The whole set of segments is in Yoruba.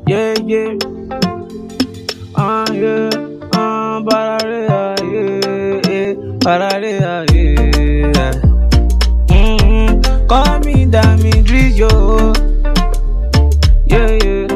Yeah, yeah. Ah, yeah. Ah, bararea, yeah, yeah. Bararea, yeah. Mm-hmm. Call me Dami Drizio. Yeah, yeah.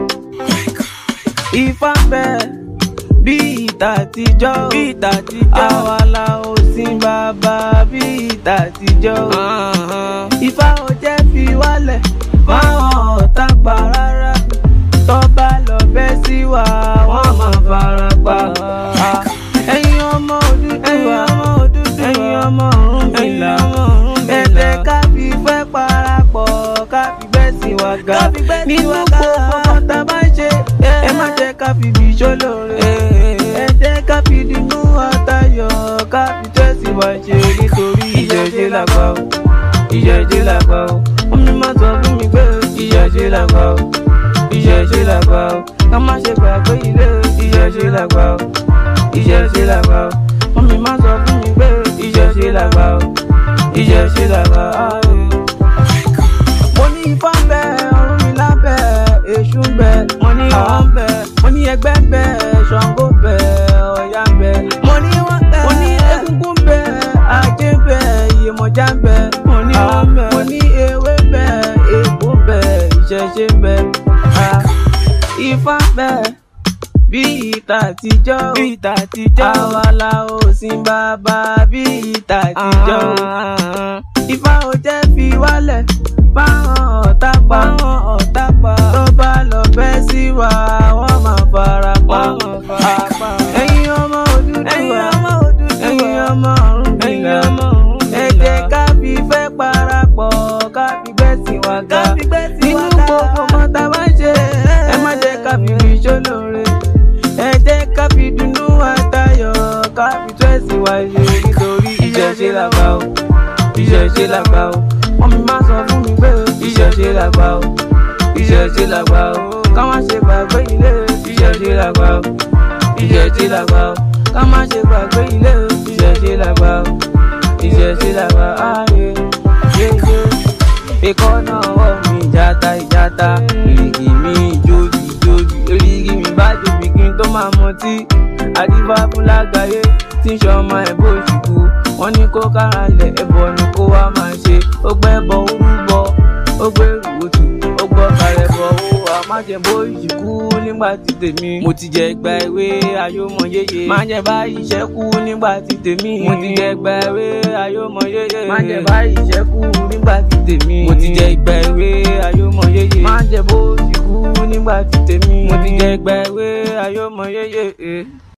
Ifá bẹ́ẹ̀ bí ìta àtijọ́ bí ìta àtijọ́ àwa la ò sin bàbá bí ìta àtijọ́ Ifá ò jẹ́ fi wálẹ̀ fáwọn ọ̀tá pa rárá tó bá lọ bẹ́ sí wa wọ́n máa fara pa. ẹ̀yin ọmọ Odùduwà ẹ̀yin ọmọ Ọ̀rúnmìlà ẹ̀jẹ̀ ká fi fẹ́ parapọ̀ ká fi bẹ́ sí wa ga nínú gbogbo kọ́ta bá ń ṣe ẹ má jẹ́ ká fi bí ṣólóore ẹ jẹ́ ká fi dínú àtayọ̀ ká fi tẹ́sí wa ṣe nítorí ìṣẹ̀ṣe làgbà o ìṣẹ̀ṣe làgbà o omi má sọ fún mi pé ìṣẹ̀ṣe làgbà o ìṣẹ̀ṣe làgbà o ká má ṣe gbàgbé ilé ìṣẹ̀ṣe làgbà o ìṣẹ̀ṣe làgbà o omi má sọ fún mi pé ìṣẹ̀ṣe làgbà o ìṣẹ̀ṣe làgbà o. mo ní ifá ń bẹ Ọ̀rúnmìlà ń bẹ èṣù ń bẹ mo ní àwọn ń bẹ mo ní ẹgbẹ́ ń bẹ Ṣàngó ń bẹ Ọya ń bẹ mo ní wọ́n bẹ mo ní Egúngún ń bẹ Ajé ń bẹ Iyemọja ń bẹ mo ní wọ́n bẹ mo ní ewé ń bẹ ègbò ń bẹ ìṣẹ̀ṣe ń bẹ ah, ifá ń bẹ bí ìta àtijọ́ bí ìta àtijọ́ àwa la ò sin bàbá bí ìta àtijọ́ ifá ò jẹ́ fi wálẹ̀ fáwọn ọ̀tá pa ọ̀tá pa tó bá lọ bẹ́ sí wa wọ́n máa fara pa ẹ̀yin ọmọ Odùduwà ẹ̀yin ọmọ Ọ̀rúnmìlà ẹ jẹ́ ká fi fẹ́ parapọ̀ ká fi bẹ́ sí wa ga nínú gbogbo ọmọ tá a bá ń ṣe ẹ má jẹ́ ká fi fi ṣólóore ẹ jẹ́ ká fi dùnnú àtayọ̀ ká fi tó ẹ̀sìn wa ṣe nítorí ìṣẹ̀ṣe làgbà o ìṣẹ̀ṣe làgbà o wọ́n mi máa sọ fún mi pé ìṣẹ̀ṣe làgbà o ìṣẹ̀ṣe làgbà o ká má ṣe gbàgbé ilé ìṣẹ̀ṣe làgbà o ìṣẹ̀ṣe làgbà o ká má ṣe gbàgbé ilé ìṣẹ̀ṣe làgbà o ìṣẹ̀ṣe làgbà ààyè yéyé ikọ́ náà wọ̀ mí ìjàta ìjàta èrìgì mi ìjòbì ìjòbì èrìgì mi bá jòbì kí n tó máa mọtí àdìbá fún lágbàáyé tí ń ṣọmọ ẹ̀ bó ṣùkú wọ́n ní kó kára lẹ̀ ẹbọ ni kó wá máa ṣe ó gbẹ́ bọ orúbọ ó gbé rùwòtù ó gbọ́ kalẹ̀ bọ̀ ó wà má jẹ́ bó ìṣìkú nígbà tí tèmi mo ti jẹ gba ewé ayọ́mọ yéye má jẹ́ bá ìṣẹ́kù nígbà tí tèmi mo ti jẹ gba ewé ayọ́mọ yéye má jẹ́ bá ìṣẹ́kù nígbà tí tèmi mo ti jẹ gba ewé ayọ́mọ yéye má jẹ́ bó ìṣìkú nígbà tí tèmi mo ti jẹ gba ewé ayọ́mọ yéye.